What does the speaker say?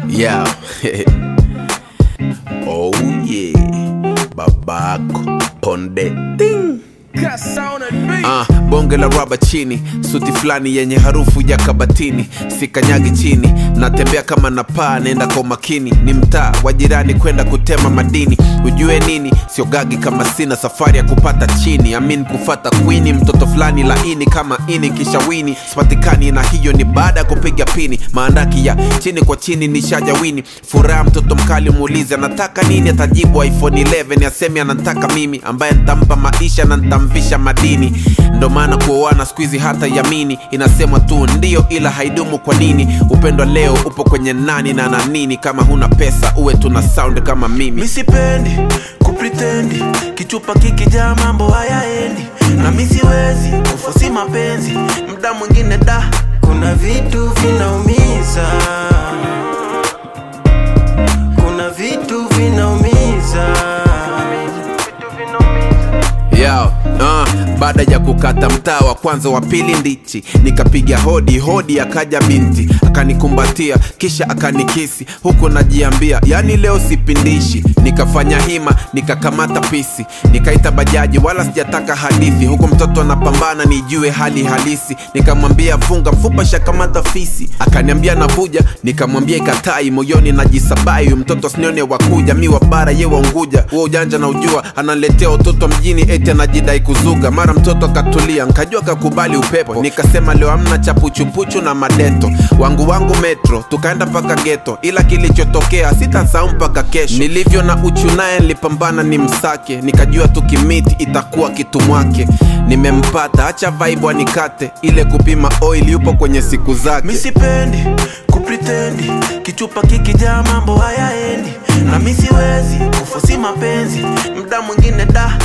Yeah. oh yeah. Babako ponde ting. Ah, bonge la raba chini suti fulani yenye harufu ya kabatini sikanyagi chini natembea kama na paa naenda kwa makini ni mtaa wa jirani kwenda kutema madini ujue nini siogagi kama sina safari ya kupata chini amin kufata kwini mtoto fulani laini kama ini kisha wini sipatikani na hiyo ni baada ya kupiga pini maandaki ya chini kwa chini ni shaja wini furaha mtoto mkali muulize anataka nini atajibu iphone 11 asemi anataka mimi ambaye nitampa maisha na nitamvisha madini ndo maana kuoana skuizi hata yamini inasemwa tu ndio ila haidumu kwa nini upendo leo upo kwenye nani na nanini kama huna pesa uwe tuna sound kama mimi misipendi kupritendi kichupa kikijaa mambo hayaendi na misiwezi kufosi mapenzi mda mwingine da kuna vitu vinaumiza kuna vitu vinaumiza Yo, uh, baada ya kukata mtaa wa kwanza wa pili ndichi nikapiga hodi hodi akaja binti akanikumbatia kisha akanikisi huku najiambia yani leo sipindishi nikafanya hima nikakamata pisi nikaita bajaji wala sijataka hadithi huku mtoto anapambana nijue hali halisi nikamwambia funga mfupa shakamata fisi akaniambia navuja nikamwambia ikatai moyoni najisabai huyu mtoto sinione wakuja mi wa bara ye waunguja huo ujanja na ujua analetea utoto mjini eti anajidai kuzuga mara mtoto akatulia nkajua kakubali upepo nikasema leo amna chapuchupuchu na madeto wangu wangu metro tukaenda mpaka geto ila kilichotokea sitasahau mpaka kesho nilivyo na uchu naye nilipambana ni msake nikajua tukimiti itakuwa kitu mwake nimempata acha vibe anikate ile kupima oil yupo kwenye siku zake misipendi kupritendi kichupa kikijaa mambo hayaendi na misiwezi kufosi mapenzi mda mwingine da